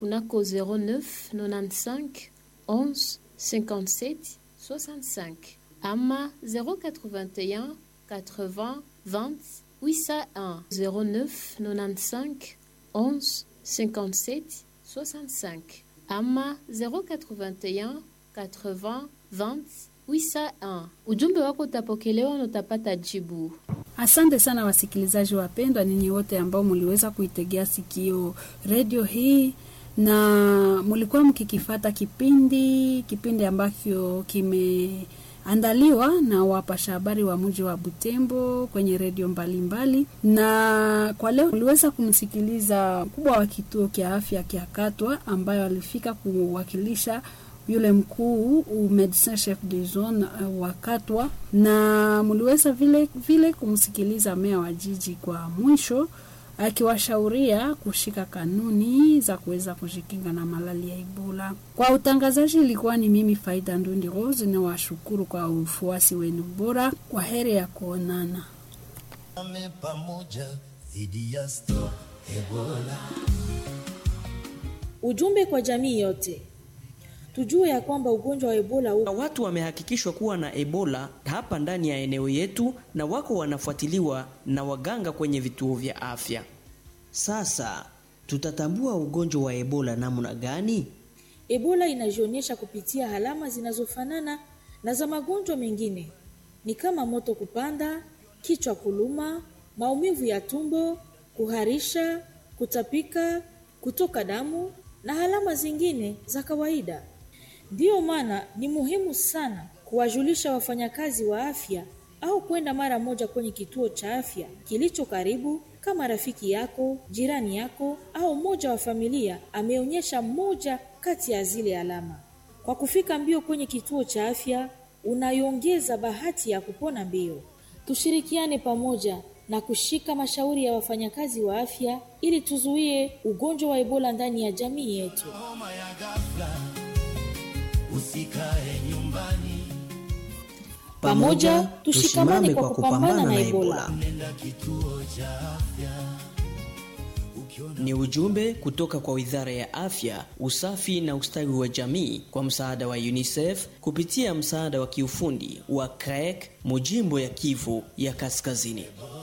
kunako 09 95 11 57 65 ama 081 80 20 801 09 95 11 57 65 ama 081 80 20 801. Ujumbe wako utapokelewa na utapata jibu. Asante sana wasikilizaji wapendwa, ninyi wote ambao mliweza kuitegea sikio redio hii na mlikuwa mkikifata kipindi kipindi ambacho kimeandaliwa na wapasha habari wa mji wa Butembo kwenye redio mbalimbali. Na kwa leo mliweza kumsikiliza mkubwa wa kituo kya afya kya Katwa ambayo alifika kuwakilisha yule mkuu medecin chef de zone uh, wa Katwa, na mliweza vile vile kumsikiliza meya wa jiji kwa mwisho akiwashauria kushika kanuni za kuweza kujikinga na malali ya Ebola. Kwa utangazaji ilikuwa ni mimi Faida Ndundi Rose, na washukuru kwa ufuasi wenu bora. Kwa heri ya kuonana pamoja dhidi ya stop Ebola. Ujumbe kwa jamii yote tujue ya kwamba ugonjwa wa Ebola na watu wamehakikishwa kuwa na Ebola hapa ndani ya eneo yetu na wako wanafuatiliwa na waganga kwenye vituo vya afya. Sasa tutatambua ugonjwa wa Ebola namna gani? Ebola inajionyesha kupitia alama zinazofanana na za magonjwa mengine, ni kama moto kupanda, kichwa kuluma, maumivu ya tumbo, kuharisha, kutapika, kutoka damu na alama zingine za kawaida. Ndiyo maana ni muhimu sana kuwajulisha wafanyakazi wa afya au kwenda mara moja kwenye kituo cha afya kilicho karibu, kama rafiki yako, jirani yako au mmoja wa familia ameonyesha moja kati ya zile alama. Kwa kufika mbio kwenye kituo cha afya, unaiongeza bahati ya kupona mbio. Tushirikiane pamoja na kushika mashauri ya wafanyakazi wa afya ili tuzuie ugonjwa wa Ebola ndani ya jamii yetu. Homa ya ghafla, usikae nyumbani, Pamoja tushikamane kwa kupambana na Ebola. nenda kituo cha afya. Ni ujumbe kutoka kwa Wizara ya Afya, Usafi na Ustawi wa Jamii kwa msaada wa UNICEF kupitia msaada wa kiufundi wa CREC Mujimbo ya Kivu ya Kaskazini.